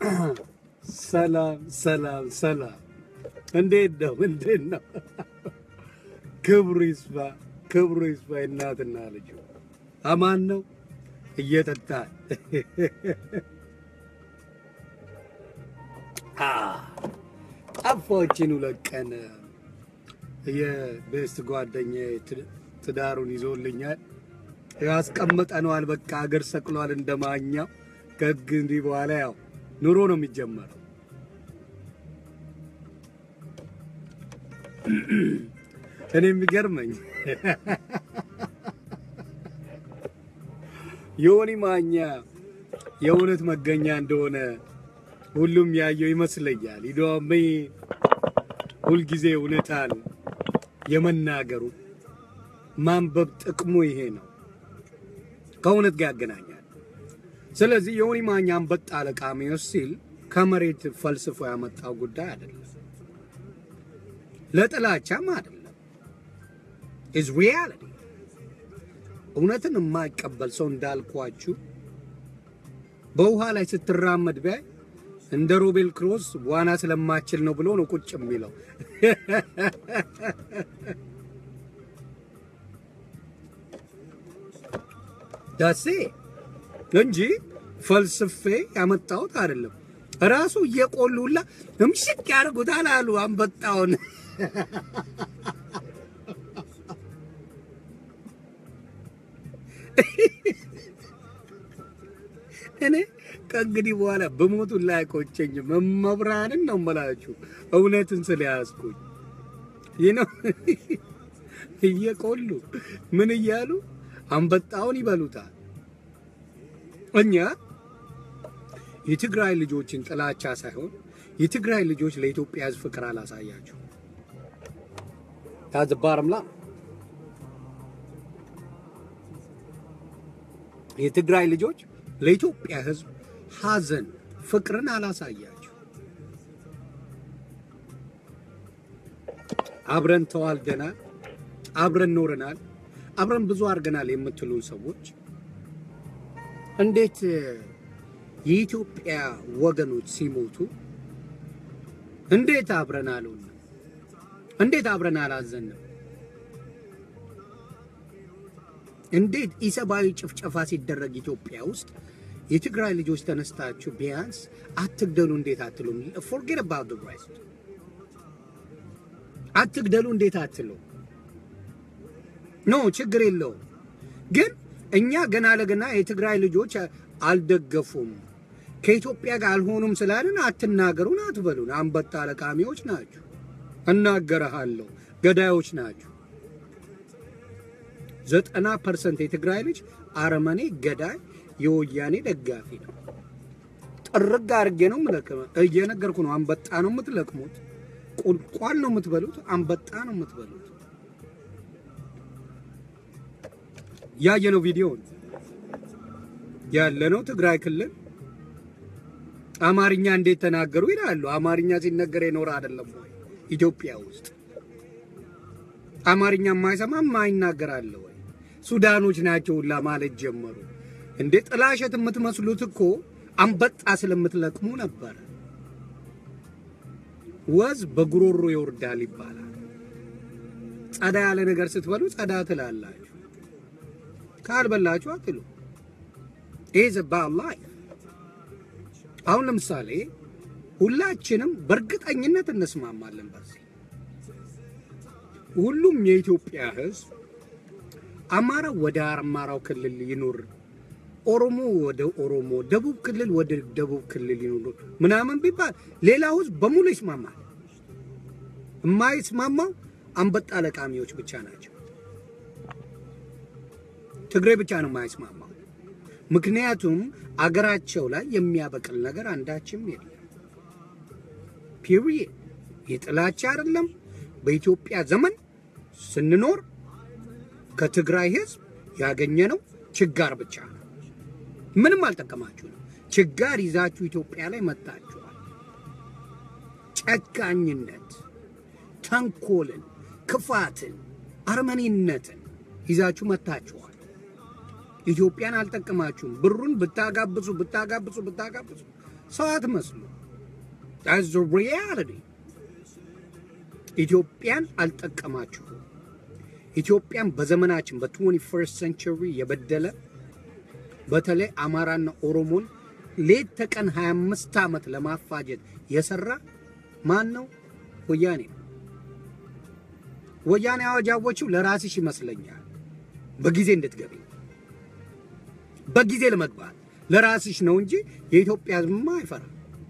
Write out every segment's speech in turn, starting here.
ሰላም ሰላም ሰላም፣ እንዴት ነው? እንዴት ነው? ክብሩ ይስፋ ክብሩ ይስፋ። እናትና ልጁ አማን ነው እየጠጣል ጠፋችን ሁለት ቀን የቤስት ጓደኛ ትዳሩን ይዞልኛል ያስቀምጠነዋል። በቃ አገር ሰቅሏል እንደማኛው ከግ እንዲህ በኋላ ያው ኑሮ ነው የሚጀመረው። እኔ የሚገርመኝ ዮኒ ማኛ የእውነት መገኛ እንደሆነ ሁሉም ያየው ይመስለኛል። ይዶሚ ሁልጊዜ እውነታን የመናገሩ ማንበብ ጥቅሙ ይሄ ነው፣ ከእውነት ጋር ያገናኛል። ስለዚህ ዮኒ ማኛ አንበጣ ለቃሚዎች ሲል ከመሬት ፈልስፎ ያመጣው ጉዳይ አይደለም፣ ለጥላቻም አይደለም። ኢዝ ሪያሊቲ እውነትን የማይቀበል ሰው እንዳልኳችሁ በውሃ ላይ ስትራመድ ቢያይ እንደ ሮቤል ክሮስ ዋና ስለማችል ነው ብሎ ነው ቁጭ የሚለው። ዳሴ እንጂ ፈልስፌ ያመጣሁት አይደለም። ራሱ እየቆሉላ እምሽቅ ያደርጉታል አሉ አንበጣውን። እኔ ከእንግዲህ በኋላ በሞቱ ላይ አይቆጨኝም። መብራንን ነው የምላችሁ እውነትን ስለያዝኩኝ ይህ ነው። እየቆሉ ምን እያሉ አንበጣውን ይበሉታል። እኛ የትግራይ ልጆችን ጥላቻ ሳይሆን የትግራይ ልጆች ለኢትዮጵያ ሕዝብ ፍቅር አላሳያችሁ ታዝ ባረምላ የትግራይ ልጆች ለኢትዮጵያ ሕዝብ ሐዘን ፍቅርን አላሳያችሁ። አብረን ተዋልደናል፣ አብረን ኖረናል፣ አብረን ብዙ አድርገናል የምትሉን ሰዎች እንዴት የኢትዮጵያ ወገኖች ሲሞቱ እንዴት አብረን አልሆንም? እንዴት አብረን አላዘንም? እንዴት ኢሰብአዊ ጭፍጨፋ ሲደረግ ኢትዮጵያ ውስጥ የትግራይ ልጆች ተነስታችሁ ቢያንስ አትግደሉ እንዴት አትሉም? ፎርጌት አባውት ዘ ሬስት አትግደሉ እንዴት አትሉ? ኖ ችግር የለውም ግን እኛ ገና ለገና የትግራይ ልጆች አልደገፉም ከኢትዮጵያ ጋር አልሆኑም ስላልን አትናገሩን አትበሉን። አንበጣ ለቃሚዎች ናችሁ፣ እናገረሃለሁ፣ ገዳዮች ናችሁ። ዘጠና ፐርሰንት የትግራይ ልጅ አረመኔ፣ ገዳይ፣ የወያኔ ደጋፊ ነው። ጥርግ አድርጌ ነው የምለቅመው። እየነገርኩ ነው። አንበጣ ነው የምትለቅሙት፣ ቁልቋል ነው የምትበሉት፣ አንበጣ ነው የምትበሉት። ያየነው ቪዲዮ ያለነው ትግራይ ክልል አማርኛ እንዴት ተናገሩ ይላሉ። አማርኛ ሲነገር የኖረ አይደለም ወይ? ኢትዮጵያ ውስጥ አማርኛ የማይሰማ የማይናገር አለ ወይ? ሱዳኖች ናቸው ሁላ ማለት ጀመሩ። እንዴ ጥላሸት የምትመስሉት እኮ አንበጣ ስለምትለቅሙ ነበር። ወዝ በጉሮሮ ይወርዳል ይባላል። ጸዳ ያለ ነገር ስትበሉ ጸዳ ትላላችሁ፣ ካልበላችሁ አትሉ። ኢዝ አባውት ላይፍ። አሁን ለምሳሌ ሁላችንም በእርግጠኝነት እንስማማለን በዚህ ሁሉም የኢትዮጵያ ሕዝብ አማራ ወደ አማራው ክልል ይኑር፣ ኦሮሞ ወደ ኦሮሞ፣ ደቡብ ክልል ወደ ደቡብ ክልል ይኑር ምናምን ቢባል ሌላው ሕዝብ በሙሉ ይስማማል። የማይስማማው አንበጣ ለቃሚዎች ብቻ ናቸው። ትግሬ ብቻ ነው የማይስማማው። ምክንያቱም አገራቸው ላይ የሚያበቅል ነገር አንዳችም የለም። ፒሪየድ። የጥላቻ አይደለም። በኢትዮጵያ ዘመን ስንኖር ከትግራይ ህዝብ ያገኘነው ችጋር ብቻ ነው። ምንም አልጠቀማችሁ ነው። ችጋር ይዛችሁ ኢትዮጵያ ላይ መጣችኋል። ጨካኝነት፣ ተንኮልን፣ ክፋትን፣ አረመኔነትን ይዛችሁ መታችኋል። ኢትዮጵያን አልጠቀማችሁም። ብሩን ብታጋብሱ ብታጋብሱ ብታጋብሱ ሰው አትመስሉ። that's the reality ኢትዮጵያን አልጠቀማችሁም። ኢትዮጵያን በዘመናችን በ21 ሴንቸሪ የበደለ በተለይ አማራና ኦሮሞን ሌት ተቀን 25 ዓመት ለማፋጀት የሰራ ማን ነው? ወያኔ ነው። ወያኔ አዋጃዎቹ ለራስሽ ይመስለኛል በጊዜ እንድትገቢ በጊዜ ለመግባት ለራስሽ ነው እንጂ የኢትዮጵያ ሕዝብማ አይፈራ።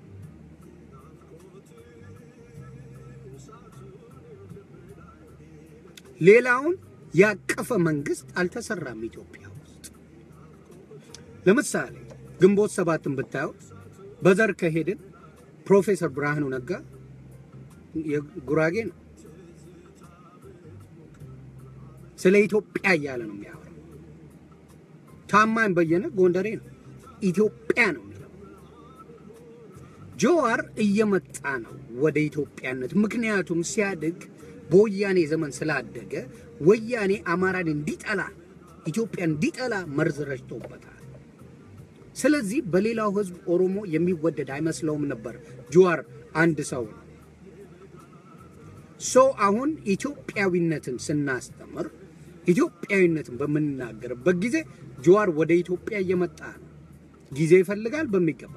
ሌላውን ያቀፈ መንግስት አልተሰራም ኢትዮጵያ ውስጥ። ለምሳሌ ግንቦት ሰባትን ብታየው በዘር ከሄድን ፕሮፌሰር ብርሃኑ ነጋ የጉራጌ ነው። ስለ ኢትዮጵያ እያለ ነው የሚያወራው። ታማኝ በየነ ጎንደሬ ነው። ኢትዮጵያ ነው የሚለው። ጆዋር እየመጣ ነው ወደ ኢትዮጵያነት። ምክንያቱም ሲያድግ በወያኔ ዘመን ስላደገ ወያኔ አማራን እንዲጠላ ኢትዮጵያ እንዲጠላ መርዝ ረጭቶበታል። ስለዚህ በሌላው ህዝብ ኦሮሞ የሚወደድ አይመስለውም ነበር። ጆዋር አንድ ሰው ነው። ሶ አሁን ኢትዮጵያዊነትን ስናስተምር ኢትዮጵያዊነትን በምንናገርበት ጊዜ ጆዋር ወደ ኢትዮጵያ እየመጣ ነው። ጊዜ ይፈልጋል፣ በሚገባ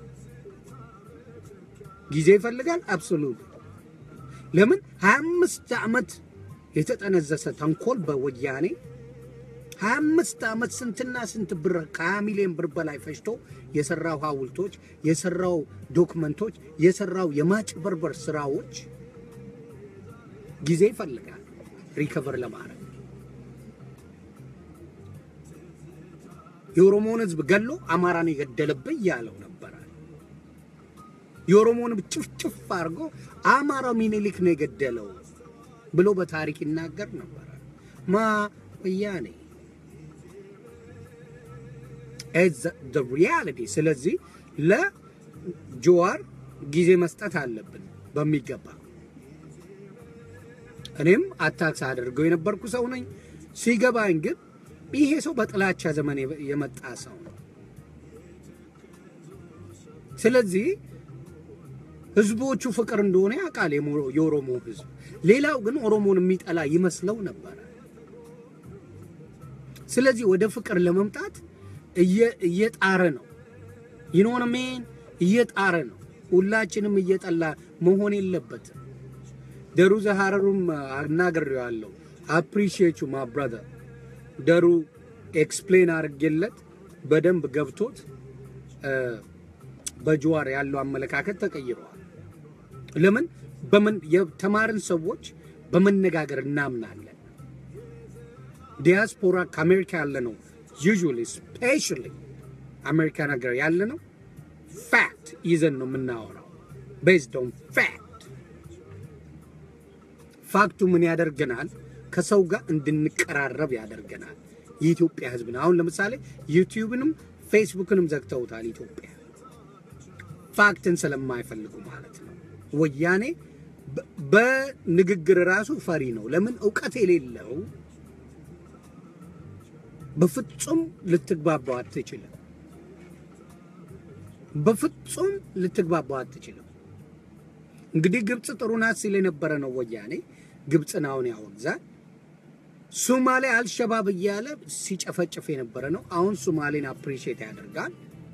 ጊዜ ይፈልጋል። አብሶሉት ለምን 25 ዓመት የተጠነዘሰ ተንኮል በወያኔ 25 ዓመት ስንትና ስንት ብር ከ20 ሚሊዮን ብር በላይ ፈጅቶ የሰራው ሐውልቶች፣ የሰራው ዶክመንቶች፣ የሰራው የማጭበርበር ስራዎች ጊዜ ይፈልጋል ሪከቨር ለማድረግ። የኦሮሞን ህዝብ ገሎ አማራን የገደለብኝ ያለው ነበረ። የኦሮሞን ጭፍጭፍ አድርጎ አማራው ሚኒሊክ ነው የገደለው ብሎ በታሪክ ይናገር ነበረ። ማ ወያኔ ሪያሊቲ። ስለዚህ ለጆዋር ጊዜ መስጠት አለብን በሚገባ። እኔም አታክስ አድርገው የነበርኩ ሰው ነኝ። ሲገባኝ ግን ይሄ ሰው በጥላቻ ዘመን የመጣ ሰው ነው። ስለዚህ ህዝቦቹ ፍቅር እንደሆነ ያውቃል የኦሮሞ ህዝብ። ሌላው ግን ኦሮሞን የሚጠላ ይመስለው ነበረ። ስለዚህ ወደ ፍቅር ለመምጣት እየጣረ ነው። ይኖን ሜን እየጣረ ነው። ሁላችንም እየጠላ መሆን የለበትም። ደሩ ዘሐረሩም አናግሬዋለሁ። አፕሪሺየት ዩ ማ ብራዘር ደሩ ኤክስፕሌን አድርጌለት በደንብ ገብቶት በጅዋር ያለው አመለካከት ተቀይረዋል። ለምን በምን የተማርን ሰዎች በመነጋገር እናምናለን። ዲያስፖራ ከአሜሪካ ያለ ነው ዩዥዋሊ ስፔሻሊ አሜሪካ ነገር ያለ ነው ፋክት ይዘን ነው የምናወራው። ቤዝድ ኦን ፋክት ፋክቱ ምን ያደርገናል? ከሰው ጋር እንድንቀራረብ ያደርገናል። የኢትዮጵያ ህዝብን አሁን ለምሳሌ ዩቲዩብንም ፌስቡክንም ዘግተውታል። ኢትዮጵያ ፋክትን ስለማይፈልጉ ማለት ነው። ወያኔ በንግግር ራሱ ፈሪ ነው። ለምን እውቀት የሌለው በፍጹም ልትግባባው አትችልም። በፍጹም ልትግባባው አትችልም። እንግዲህ ግብፅ ጥሩ ናት ሲል የነበረ ነው ወያኔ ግብፅን አሁን ያወግዛል። ሱማሌ አልሸባብ እያለ ሲጨፈጭፍ የነበረ ነው። አሁን ሱማሌን አፕሪሺየት ያደርጋል።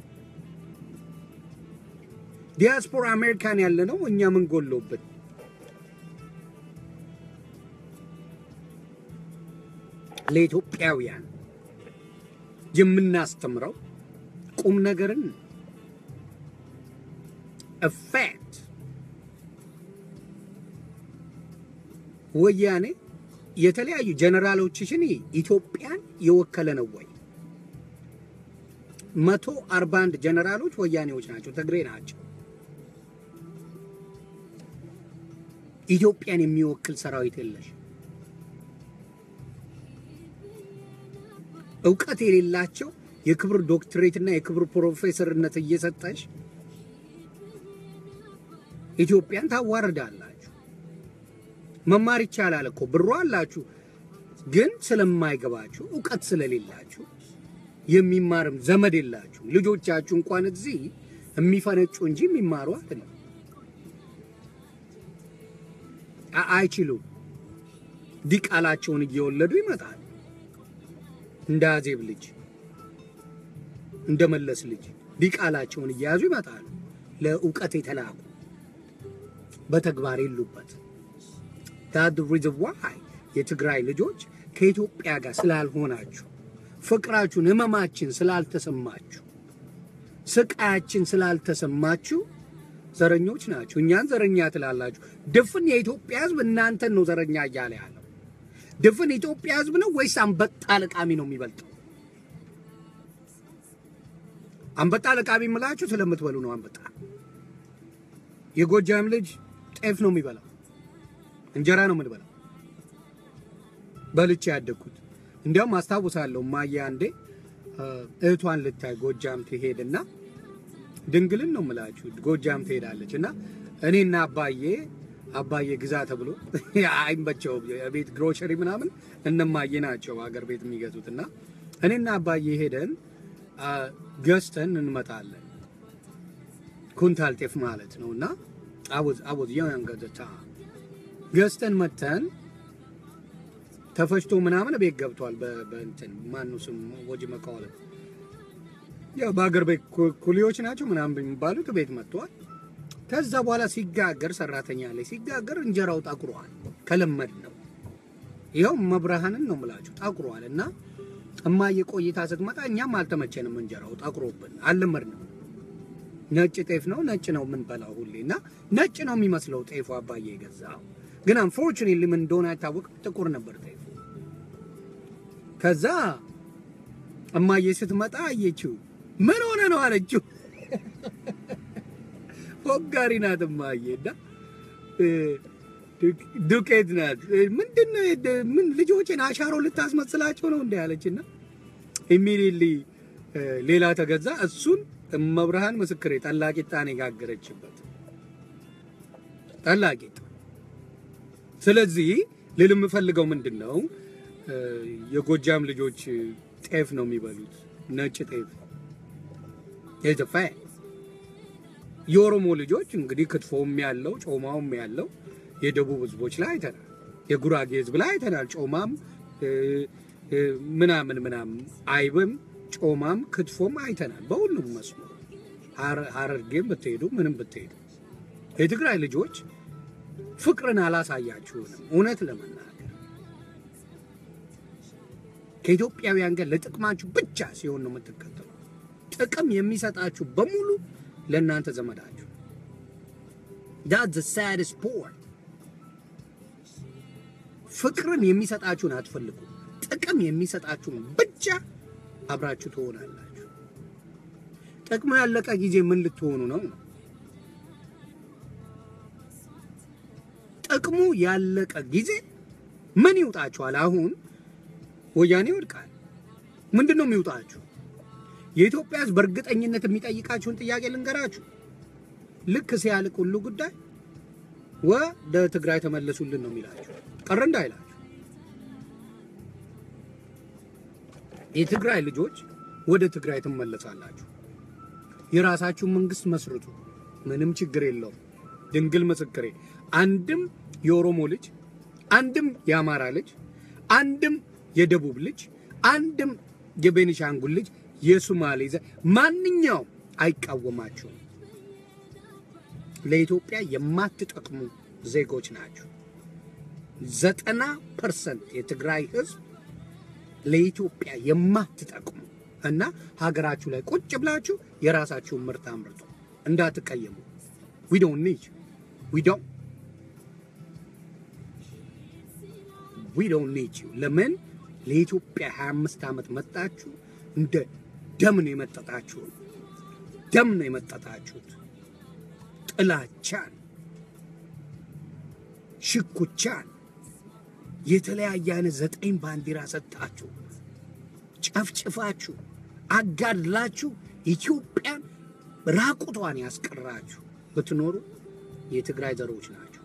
ዲያስፖራ አሜሪካን ያለ ነው። እኛ ምን ጎሎብን? ለኢትዮጵያውያን የምናስተምረው ቁም ነገርን ፋክት ወያኔ የተለያዩ ጀነራሎችሽን ኢትዮጵያን የወከለ ነው ወይ? መቶ አርባ አንድ ጀነራሎች ወያኔዎች ናቸው፣ ትግሬ ናቸው። ኢትዮጵያን የሚወክል ሰራዊት የለሽ። እውቀት የሌላቸው የክብር ዶክትሬትና የክብር ፕሮፌሰርነት እየሰጠሽ ኢትዮጵያን ታዋርዳላችሁ። መማር ይቻላል እኮ ብሩ አላችሁ፣ ግን ስለማይገባችሁ እውቀት ስለሌላችሁ የሚማርም ዘመድ የላችሁ። ልጆቻችሁ እንኳን እዚህ የሚፈነጩ እንጂ የሚማሩ አይደለም። አይችሉም። ዲቃላቸውን እየወለዱ ይመጣል። እንደ አዜብ ልጅ እንደ መለስ ልጅ ዲቃላቸውን እየያዙ ይመጣሉ። ለእውቀት የተላኩ በተግባር የሉበት። ዳት ሪዝን ዋይ የትግራይ ልጆች ከኢትዮጵያ ጋር ስላልሆናችሁ፣ ፍቅራችሁን፣ ህመማችን ስላልተሰማችሁ፣ ስቃያችን ስላልተሰማችሁ ዘረኞች ናችሁ። እኛን ዘረኛ ትላላችሁ። ድፍን የኢትዮጵያ ህዝብ እናንተን ነው ዘረኛ እያለ ያለው። ድፍን የኢትዮጵያ ህዝብ ነው ወይስ አንበጣ ለቃሚ ነው የሚበልጠው? አንበጣ ለቃሚ የምላችሁ ስለምትበሉ ነው። አንበጣ የጎጃም ልጅ ጤፍ ነው የሚበላው፣ እንጀራ ነው የምንበላው። በልቼ ያደግኩት እንዲያውም አስታውሳለሁ። ማየ አንዴ እህቷን ልታይ ጎጃም ትሄድና ድንግልን ነው የምላችሁ ጎጃም ትሄዳለች እና እኔና አባዬ አባዬ ግዛ ተብሎ አይመቸውም የቤት ግሮሸሪ ምናምን እነማዬ ናቸው ሀገር ቤት የሚገዙት እና እኔና አባዬ ሄደን ገዝተን እንመጣለን። ኩንታል ጤፍ ማለት ነው እና አወዝ አወዝ ያን ገዘታ ገዝተን መተን ተፈጭቶ ምናምን ቤት ገብቷል። በእንትን ማኑ ስም ወጅ መቃወለም ያው በአገር ቤት ኩሊዎች ናቸው ምናምን የሚባሉት ቤት መጥተዋል። ከዛ በኋላ ሲጋገር ሰራተኛ ላይ ሲጋገር እንጀራው ጠቁሯል። ከለመድ ነው ይኸው መብርሃንን ነው ምላችሁ ጠቁሯል። እና እማዬ ቆይታ ስትመጣ እኛም አልተመቸንም። እንጀራው ጠቁሮብን አልለመድንም። ነጭ ጤፍ ነው ነጭ ነው የምንበላው ሁሌ እና ነጭ ነው የሚመስለው ጤፉ አባዬ የገዛው ግን አንፎርቹኔትሊ ምን እንደሆነ አይታወቅም። ጥቁር ነበር ጤፉ። ከዛ እማዬ ስትመጣ አየችው። ምን ሆነ ነው አለችው። ፎጋሪ ናት እማዬ እና ዱቄት ናት። ምንድን ነው ምን ልጆችን አሻሮ ልታስመስላቸው ነው እንደ ያለችና ኢሚዲየትሊ ሌላ ተገዛ። እሱን እመብርሃን ምስክሬ ጠላቂጣ ነው የጋገረችበት ጠላቂጣ። ስለዚህ ልል የምፈልገው ምንድን ነው የጎጃም ልጆች ጤፍ ነው የሚበሉት፣ ነጭ ጤፍ የተፋ የኦሮሞ ልጆች እንግዲህ ክትፎም ያለው ጮማውም ያለው የደቡብ ህዝቦች ላይ አይተናል። የጉራጌ ህዝብ ላይ አይተናል። ጮማም ምናምን ምናምን አይብም ጮማም ክትፎም አይተናል። በሁሉም መስሎ ሀረርጌም ብትሄዱ ምንም ብትሄዱ የትግራይ ልጆች ፍቅርን አላሳያችሁንም። እውነት ለመናገር ከኢትዮጵያውያን ጋር ለጥቅማችሁ ብቻ ሲሆን ነው የምትከተሉ። ጥቅም የሚሰጣችሁ በሙሉ ለእናንተ ዘመዳችሁ። ዳት ዘ ሳድስት ፖር ፍቅርን የሚሰጣችሁን አትፈልጉ። ጥቅም የሚሰጣችሁን ብቻ አብራችሁ ትሆናላችሁ። ጥቅሙ ያለቀ ጊዜ ምን ልትሆኑ ነው? ጥቅሙ ያለቀ ጊዜ ምን ይውጣችኋል? አሁን ወያኔ ይወድቃል። ምንድን ነው የሚውጣችሁ? የኢትዮጵያ ሕዝብ በእርግጠኝነት የሚጠይቃችሁን ጥያቄ ልንገራችሁ። ልክ ሲያልቅ ሁሉ ጉዳይ ወደ ትግራይ ተመለሱልን ነው የሚላችሁ፣ ቀረ እንዳይላችሁ። የትግራይ ልጆች ወደ ትግራይ ትመለሳላችሁ። የራሳችሁን መንግስት መስርቱ። ምንም ችግር የለውም። ድንግል ምስክሬ፣ አንድም የኦሮሞ ልጅ፣ አንድም የአማራ ልጅ፣ አንድም የደቡብ ልጅ፣ አንድም የቤኒሻንጉል ልጅ የሱማሌ ዘ ማንኛውም አይቃወማችሁም። ለኢትዮጵያ የማትጠቅሙ ዜጎች ናቸው። ዘጠና ፐርሰንት የትግራይ ህዝብ ለኢትዮጵያ የማትጠቅሙ እና ሀገራችሁ ላይ ቁጭ ብላችሁ የራሳችሁን ምርት አምርቱ። እንዳትቀየሙ። ዊ ዶንት ኒድ ዊ ዶንት ዊ ዶንት ኒድ ዩ። ለምን ለኢትዮጵያ 25 ዓመት መጣችሁ? እንደ ደም ነው የመጠጣችሁት። ደም ነው የመጠጣችሁት። ጥላቻን፣ ሽኩቻን፣ የተለያየ አይነት ዘጠኝ ባንዲራ ሰጣችሁ፣ ጨፍጭፋችሁ፣ አጋድላችሁ ኢትዮጵያን ራቁቷን ያስቀራችሁ ብትኖሩ የትግራይ ዘሮች ናቸው።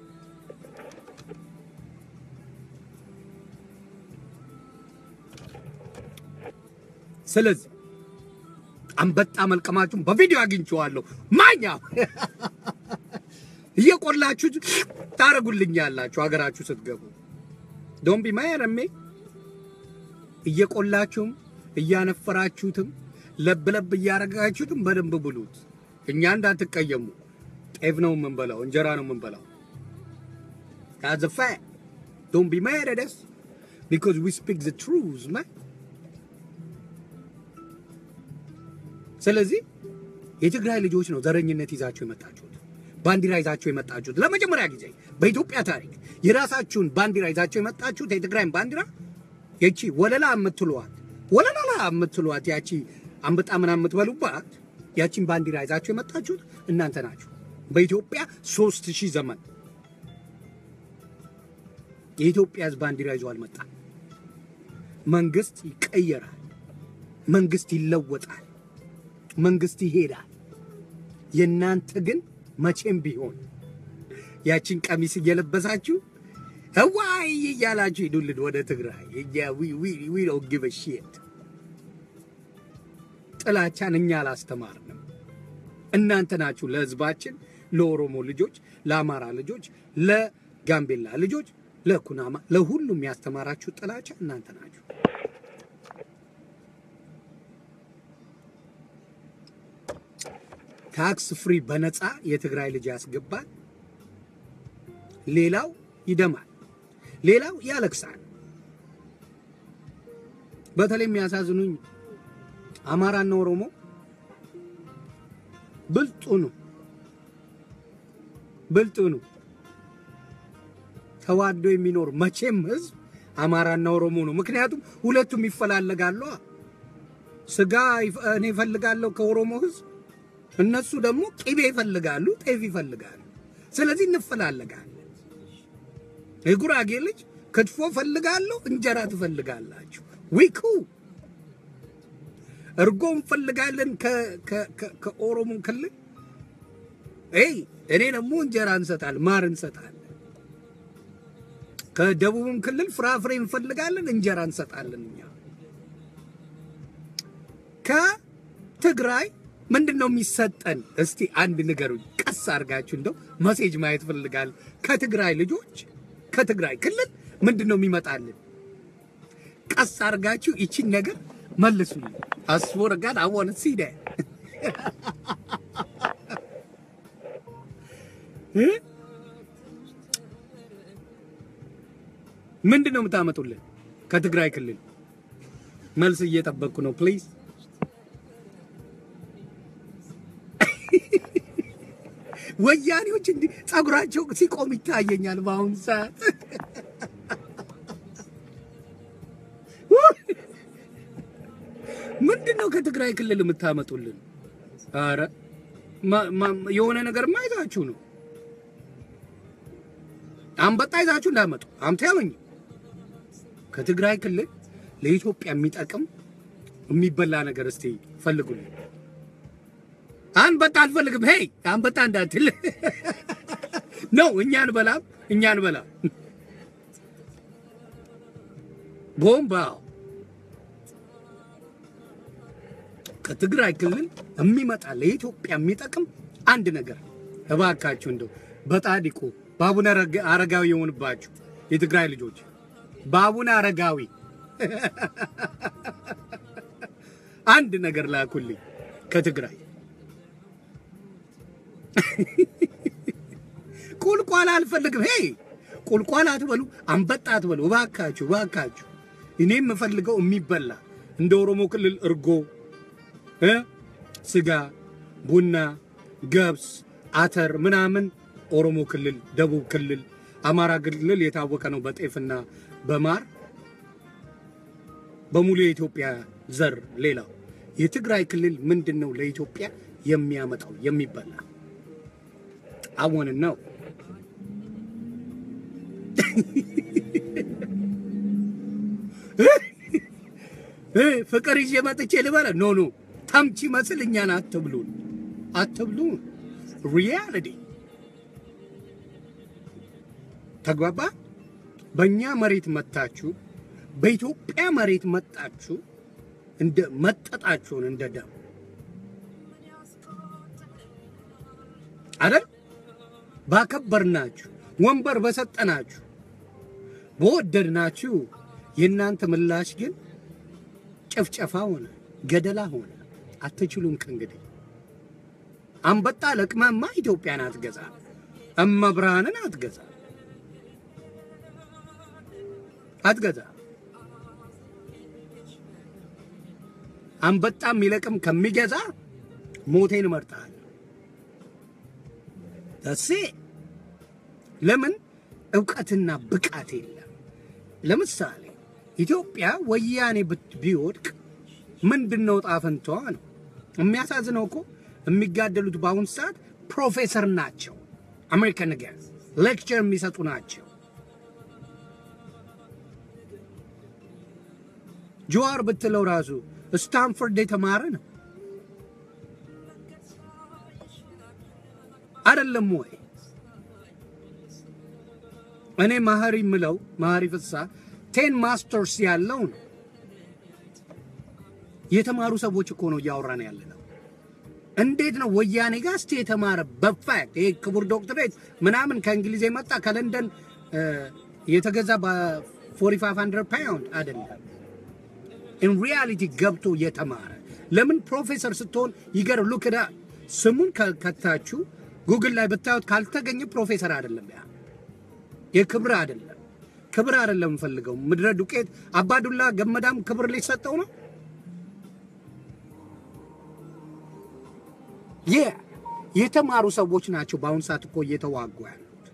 ስለዚህ አንበጣ መልቀማችሁን በቪዲዮ አግኝቼዋለሁ። ማኛ እየቆላችሁ ታረጉልኛላችሁ ሀገራችሁ ስትገቡ። ዶንቢ ማየረሜ እየቆላችሁም እያነፈራችሁትም ለብ ለብ እያረጋችሁትም በደንብ ብሉት። እኛ እንዳትቀየሙ። ጤፍ ነው የምንበላው፣ እንጀራ ነው የምንበላው። That's a fact. Don't be mad at us because we speak the truth, man. ስለዚህ የትግራይ ልጆች ነው ዘረኝነት ይዛችሁ የመጣችሁት፣ ባንዲራ ይዛችሁ የመጣችሁት ለመጀመሪያ ጊዜ በኢትዮጵያ ታሪክ የራሳችሁን ባንዲራ ይዛችሁ የመጣችሁት የትግራይን ባንዲራ የቺ ወለላ የምትሏት ወለላላ የምትሏት ያቺ አንበጣ ምናምን የምትበሉባት ያቺን ባንዲራ ይዛችሁ የመጣችሁት እናንተ ናችሁ። በኢትዮጵያ ሶስት ሺህ ዘመን የኢትዮጵያ ሕዝብ ባንዲራ ይዞ አልመጣም። መንግስት ይቀየራል፣ መንግስት ይለወጣል፣ መንግስት ይሄዳል። የእናንተ ግን መቼም ቢሆን ያችን ቀሚስ እየለበሳችሁ ህዋይ እያላችሁ ሂዱልን ወደ ትግራይ። ዊ ዶንት ጊቭ አ ሺት። ጥላቻን እኛ አላስተማርንም። እናንተ ናችሁ ለህዝባችን፣ ለኦሮሞ ልጆች፣ ለአማራ ልጆች፣ ለጋምቤላ ልጆች፣ ለኩናማ፣ ለሁሉም ያስተማራችሁ ጥላቻ እናንተ ናችሁ። ታክስ ፍሪ በነፃ የትግራይ ልጅ ያስገባል። ሌላው ይደማል፣ ሌላው ያለቅሳል። በተለይ የሚያሳዝኑኝ አማራና ኦሮሞ ብልጡ ነው ብልጡ ነው ተዋዶ የሚኖር መቼም ህዝብ አማራና ኦሮሞ ነው። ምክንያቱም ሁለቱም ይፈላለጋሉ። ስጋ እኔ ይፈልጋለሁ ከኦሮሞ ህዝብ፣ እነሱ ደግሞ ቅቤ ይፈልጋሉ፣ ጤፍ ይፈልጋሉ። ስለዚህ እንፈላለጋለን። የጉራጌ ልጅ ክትፎ ፈልጋለሁ፣ እንጀራ ትፈልጋላችሁ። ዊኩ እርጎ እንፈልጋለን ከኦሮሞ ክልል ይ እኔ ደግሞ እንጀራ እንሰጣለን፣ ማር እንሰጣለን። ከደቡብም ክልል ፍራፍሬ እንፈልጋለን፣ እንጀራ እንሰጣለን። እኛ ከትግራይ ምንድን ነው የሚሰጠን? እስቲ አንድ ንገሩኝ፣ ቀስ አድርጋችሁ እንደው መሴጅ ማየት ፈልጋለሁ። ከትግራይ ልጆች ከትግራይ ክልል ምንድን ነው የሚመጣልን? ቀስ አድርጋችሁ ይቺን ነገር መልሱልኝ። አስወር ጋር አወነ ሲደ ምንድን ነው የምታመጡልን ከትግራይ ክልል? መልስ እየጠበቅኩ ነው። ፕሊዝ ወያኔዎች እንዲህ ጸጉራቸው ሲቆም ይታየኛል በአሁኑ ሰዓት። ምንድን ነው ከትግራይ ክልል የምታመጡልን? አረ የሆነ ነገር ማይዛችሁ ነው። አንበጣ ይዛችሁ እንዳመጡ አምታያመኝ ከትግራይ ክልል ለኢትዮጵያ የሚጠቅም የሚበላ ነገር እስቲ ፈልጉልኝ። አንበጣ አልፈልግም። ሄይ አንበጣ እንዳትል ነው። እኛን በላም እኛን በላም ቦምባው ከትግራይ ክልል የሚመጣ ለኢትዮጵያ የሚጠቅም አንድ ነገር እባካችሁ እንደው በጣዲቁ በአቡነ አረጋዊ የሆንባችሁ የትግራይ ልጆች በአቡነ አረጋዊ አንድ ነገር ላኩልኝ ከትግራይ። ቁልቋል አልፈልግም። ሄይ ቁልቋል አትበሉ፣ አንበጣ አትበሉ። እባካችሁ እባካችሁ። እኔ የምፈልገው የሚበላ እንደ ኦሮሞ ክልል እርጎ እ ስጋ፣ ቡና፣ ገብስ፣ አተር ምናምን ኦሮሞ ክልል፣ ደቡብ ክልል፣ አማራ ክልል የታወቀ ነው በጤፍና በማር በሙሉ የኢትዮጵያ ዘር። ሌላው የትግራይ ክልል ምንድን ነው ለኢትዮጵያ የሚያመጣው የሚበላ አሁን ነው። ፍቅር ይዤ መጥቼ ልበለ ኖ ኖ ተምች መስል እኛን አትብሉን አትብሉን። ሪያሊቲ ተግባባ። በእኛ መሬት መታችሁ፣ በኢትዮጵያ መሬት መጣችሁ፣ እንደ መጠጣችሁን እንደ ደም አይደል? ባከበርናችሁ፣ ወንበር በሰጠናችሁ፣ በወደድናችሁ የእናንተ ምላሽ ግን ጭፍጨፋ ሆነ፣ ገደላ ሆነ። አትችሉም ከእንግዲህ አንበጣ ለቅመማ ኢትዮጵያን አትገዛ፣ እመብርሃንን አትገዛ አትገዛ። አንበጣ የሚለቅም ከሚገዛ ሞቴን እመርጣለሁ። ደሴ ለምን እውቀትና ብቃት የለም። ለምሳሌ ኢትዮጵያ ወያኔ ብት- ቢወድቅ ምንድን ነው ጣፈንታዋ ነው? የሚያሳዝነው እኮ የሚጋደሉት በአሁኑ ሰዓት ፕሮፌሰር ናቸው። አሜሪካን ነገር ሌክቸር የሚሰጡ ናቸው። ጀዋር ብትለው ራሱ ስታንፎርድ የተማረ ነው አይደለም ወይ? እኔ ማህሪ ምለው ማህሪ ፍሳ ቴን ማስተርስ ያለው ነው። የተማሩ ሰዎች እኮ ነው እያወራን ያለ ነው። እንዴት ነው ወያኔ ጋር እስቲ የተማረ በፋክት ይሄ ክቡር ዶክትሬት ምናምን ከእንግሊዝ የመጣ ከለንደን እ፣ የተገዛ በ4500 ፓውንድ አይደለም። ኢን ሪያሊቲ ገብቶ የተማረ ለምን ፕሮፌሰር ስትሆን ይገር ሉክዳ ስሙን ከታችሁ ጉግል ላይ ብታዩት ካልተገኘ ፕሮፌሰር አይደለም። ያ የክብር አይደለም፣ ክብር አይደለም የምፈልገው። ምድረ ዱቄት አባዱላ ገመዳም ክብር ሊሰጠው ነው። የ የተማሩ ሰዎች ናቸው በአሁኑ ሰዓት እኮ እየተዋጉ ያሉት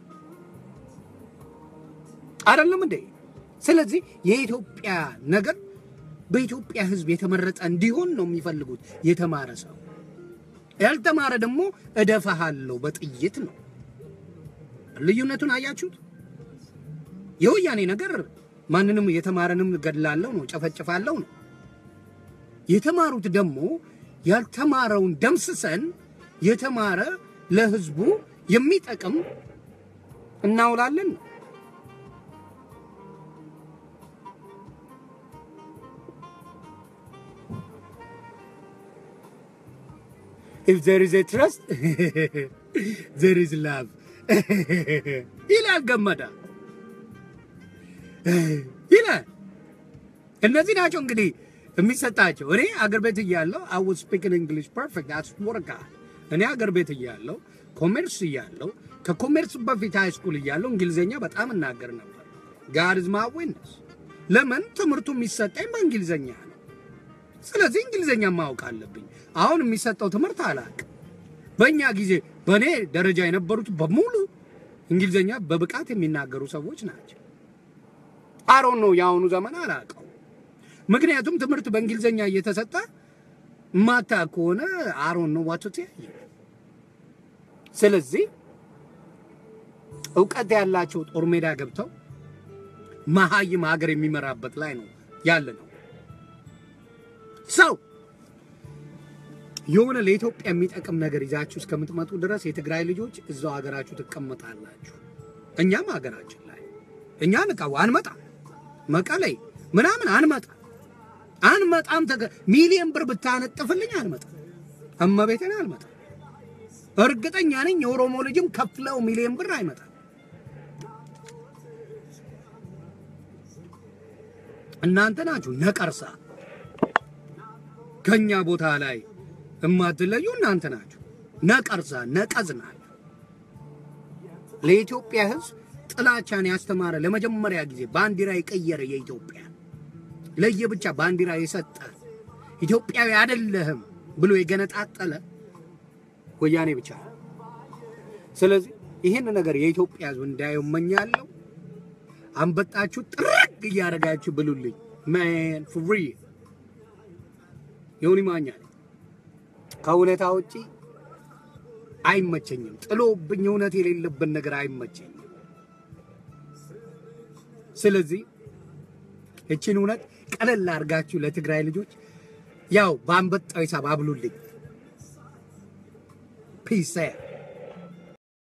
አይደለም እንዴ? ስለዚህ የኢትዮጵያ ነገር በኢትዮጵያ ሕዝብ የተመረጠ እንዲሆን ነው የሚፈልጉት የተማረ ሰው። ያልተማረ ደግሞ እደፋሃለሁ በጥይት ነው። ልዩነቱን አያችሁት? የወያኔ ነገር ማንንም የተማረንም ገድላለሁ ነው፣ ጨፈጭፋለሁ ነው። የተማሩት ደግሞ ያልተማረውን ደምስሰን የተማረ ለህዝቡ የሚጠቅም እናውላለን ነው። if there is a trust there is love ይላል ገመዳ ይላል። እነዚህ ናቸው እንግዲህ የሚሰጣቸው። እኔ አገር ቤት እያለሁ I was speaking English perfect አስወርቃ እኔ አገር ቤት እያለሁ ኮሜርስ እያለሁ ከኮሜርስ በፊት ሃይ ስኩል እያለሁ እንግሊዝኛ በጣም እናገር ነበር። God is my witness። ለምን ትምህርቱ የሚሰጠኝ በእንግሊዝኛ ነው። ስለዚህ እንግሊዝኛ ማወቅ አለብኝ። አሁን የሚሰጠው ትምህርት አላውቅም። በእኛ ጊዜ በእኔ ደረጃ የነበሩት በሙሉ እንግሊዝኛ በብቃት የሚናገሩ ሰዎች ናቸው። አሮን ነው የአሁኑ ዘመን አላውቀው። ምክንያቱም ትምህርት በእንግሊዝኛ እየተሰጠ ማታ ከሆነ አሮን ነው ዋቶ ተያየ። ስለዚህ እውቀት ያላቸው ጦር ሜዳ ገብተው መሀይም ሀገር የሚመራበት ላይ ነው ያለ ነው ሰው የሆነ ለኢትዮጵያ የሚጠቅም ነገር ይዛችሁ እስከምትመጡ ድረስ የትግራይ ልጆች እዛው ሀገራችሁ ትቀመጣላችሁ። እኛም ሀገራችን ላይ እኛ ንቃው አንመጣ መቀሌ ምናምን አንመጣ አንመጣም። ተገ ሚሊዮን ብር ብታነጥፍልኝ አንመጣም። እመቤቴን አልመጣም። እርግጠኛ ነኝ የኦሮሞ ልጅም ከፍለው ሚሊዮን ብር አይመጣም። እናንተ ናችሁ ነቀርሳ ከኛ ቦታ ላይ እማትለዩ እናንተ ናችሁ። ነቀርሳ ነቀዝ ናችሁ። ለኢትዮጵያ ሕዝብ ጥላቻን ያስተማረ ለመጀመሪያ ጊዜ ባንዲራ የቀየረ የኢትዮጵያ ለየብቻ ባንዲራ የሰጠ ኢትዮጵያዊ አይደለህም ብሎ የገነጣጠለ ወያኔ ብቻ ነው። ስለዚህ ይህን ነገር የኢትዮጵያ ሕዝብ እንዳየው እመኛለሁ። አንበጣችሁ ጥርግ እያደረጋችሁ ብሉልኝ። ማን ፍሪ ዮኒ ማኛ ነኝ። ከእውነታ ውጪ አይመቸኝም። ጥሎብኝ እውነት የሌለብን ነገር አይመቸኝም። ስለዚህ እችን እውነት ቀለል አድርጋችሁ ለትግራይ ልጆች ያው በአንበጣው ሂሳብ አብሉልኝ። ፒስ